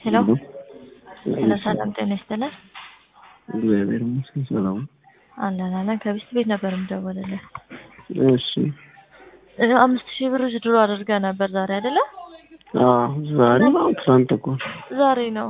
ሄሎ ሄሎ፣ ሰላም ጤና ይስጥልን። እግዚአብሔር ይመስገን ሰላም። አለን አለን። ከቢስት ቤት ነበር የምደወልልህ። እሺ እ አምስት ሺህ ብር ድሮ አድርገህ ነበር ዛሬ አይደለ? አዎ ዛሬ ነው ትናንት እኮ ዛሬ ነው።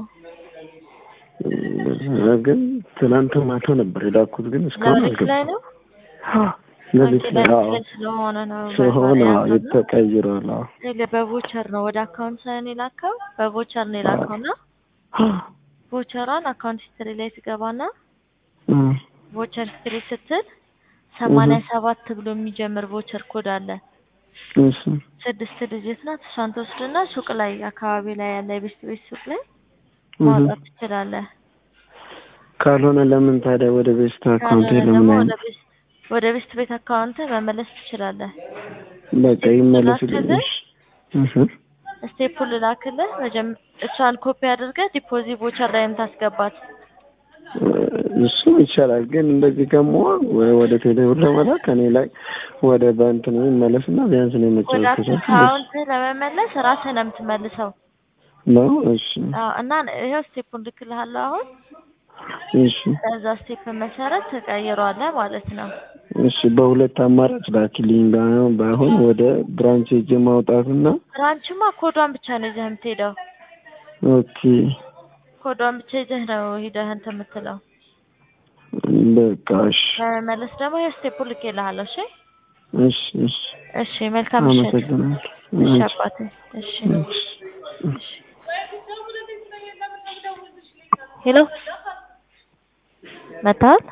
እ ግን ትናንት ማታ ነበር የላኩት ግን እስካሁን ሌሊት ላይ አልገባም። ነው። ሌሊት ኦኬ፣ ላይ ሌሊት አዎ ላይ ስለሆነ ነው ሲሆን ባይሆን አዎ ያልነው። የተቀይሯል። አዎ ሌላ በቮቸር ነው ወደ አካውንት ሳይሆን የላከው በቮቸር ነው የላከው እና ቮቸሯን አካውንት ሂስትሪ ላይ ትገባና እ ቮቸር ሂስትሪ ስትል ሰማንያ ሰባት ብሎ የሚጀምር ቮቸር ኮድ አለ። እሺ ስድስት ዲጂት ናት። እሷን ትወስድና ሱቅ ላይ አካባቢ ላይ ያለ የቤስት ቤት ሱቅ ላይ እህ። ማውጣት ትችላለህ። ካልሆነ ለምን ታዲያ ወደ ቤስት አካውንት ካልሆነ ለምን ደግሞ አይ ወደ ቤስት ወደ ቤስት ቤት አካውንት መመለስ ትችላለህ። በቃ ይመለስልኝ። ላክልህ? እሺ ስቴፑን ልላክልህ። መጀመ እሷን ኮፒ አድርገህ ዲፖዚት ቮቸር ላይ የምታስገባት እሱ ይቻላል። ግን እንደዚህ ከመሆን ወይ ወደ ቴሌብር ለመላክ እኔ ላይ ወደ በእንትን ይመለስና ቢያንስ ነው ወደ መጫወት አካውንት ለመመለስ ራስህ ነው የምትመልሰው። ነው። እሺ አዎ፣ እና ይኸው ስቴፑን ልክልሃለሁ አሁን። እሺ በዛ ስቴፕ መሰረት ትቀይሯለህ ማለት ነው። እሺ በሁለት አማራጭ ላኪልኝ። ባይሆን ባይሆን ወደ ብራንች ሄጄ ማውጣትና ብራንችማ ኮዷን ብቻ ነው ይዘህ የምትሄደው። ኦኬ ኮዷን ብቻ ይዘህ ነው ሂደህ እንትን የምትለው። በቃ እሺ ለመመለስ ደግሞ ይኸው ስቴፑን ልኬልሃለሁ። እሺ እሺ እሺ እሺ፣ መልካም ምሽት። አመሰግናለሁ። እሺ እሺ አባቴ። እሺ እሺ እሺ። ሄሎ መታል